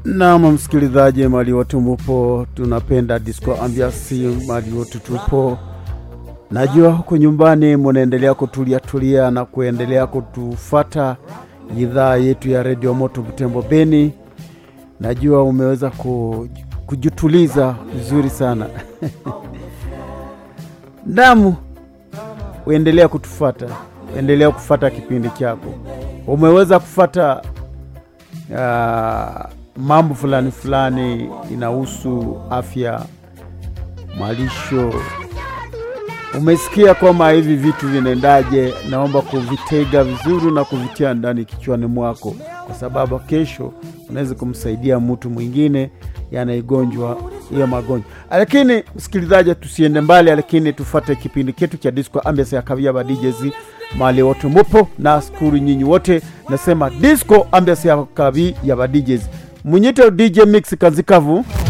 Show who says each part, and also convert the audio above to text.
Speaker 1: Naam, msikilizaji, mali wote mupo, tunapenda disco ambiasi, mali wote tupo. Najua huko nyumbani munaendelea kutulia tulia na kuendelea kutufata idhaa yetu ya redio Moto Butembo Beni. Najua umeweza ku, kujituliza vizuri sana Naam, uendelea kutufata, endelea kufata kipindi chako. Umeweza kufata uh, mambo fulani fulani inahusu afya, malisho. Umesikia kwamba hivi vitu vinaendaje? Naomba kuvitega vizuri na kuvitia ndani kichwani mwako, kwa sababu kesho unaweza kumsaidia mtu mwingine yanaigonjwa hiyo magonjwa. Lakini msikilizaji, tusiende mbali, lakini tufate kipindi chetu cha disco ambiance ya kavia ba DJs mali wote mupo na skuru nyinyi wote, nasema disco ambiance ya kavi ya ba DJs munyite DJ Mix Kanzikavu